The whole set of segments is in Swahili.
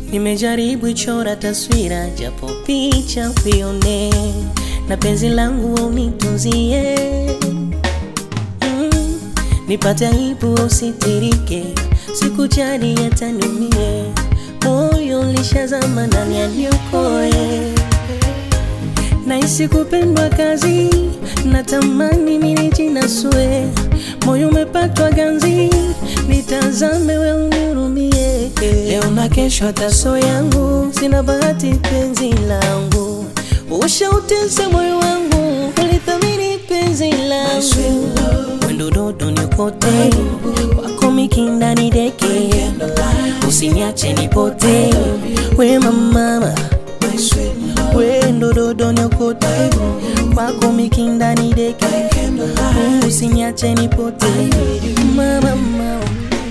Nimejaribu ichora taswira japo picha uione, na penzi langu unitunzie mm, nipate aibu usitirike, sikujali hata niumie, moyo lishazama ndani ya niokoe Naisi kupendwa kazi, natamani nilijinasue, moyo umepatwa ganzi, nitazame we unirumie. Leo na kesho hataso yangu, sina bahati penzi langu, ushautesa moyo wangu, ulithamini penzi langu, wendo dodo nikote, wako mikinda ni deke, usiniache nipote, we mama wendo dodo nyokote kwako mikinda ni deke usinyache nipote mama mama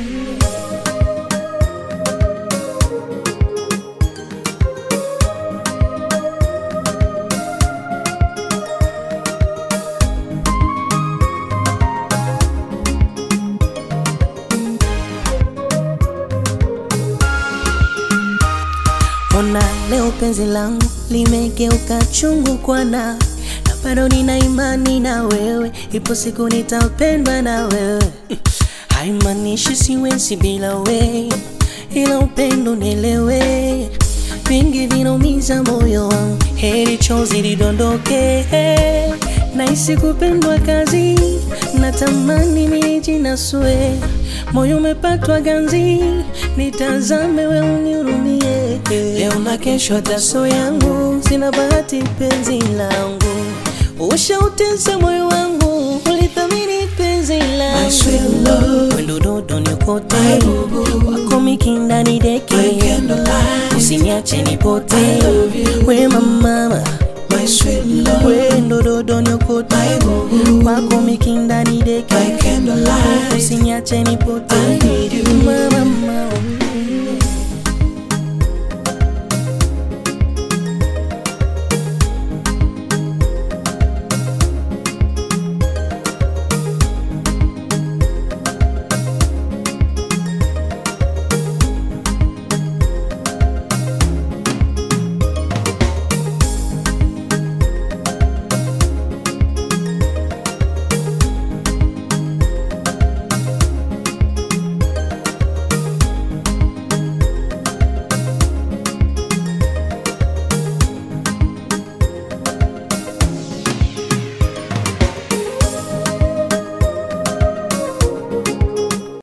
Ona leo penzi langu limegeuka chungu kwana, na bado nina imani na wewe, ipo siku nitapendwa na wewe. Haimaanishi siwezi bila wewe, ila upendo nielewe, vingi vinaumiza moyo wangu, heri chozi lidondoke. Nahisi kupendwa kazi, natamani nijinasue, moyo umepatwa ganzi, nitazame we unirumie. Leo na kesho hataso yangu, sina bahati penzi langu, ushautesa moyo wangu, ulithamini penzi langu, wendo dodo nikote, wako mikinda ni deke, usiniache nipote, we mama wendo dodo nyokote, wako mikinda ni deke, usiniache nipote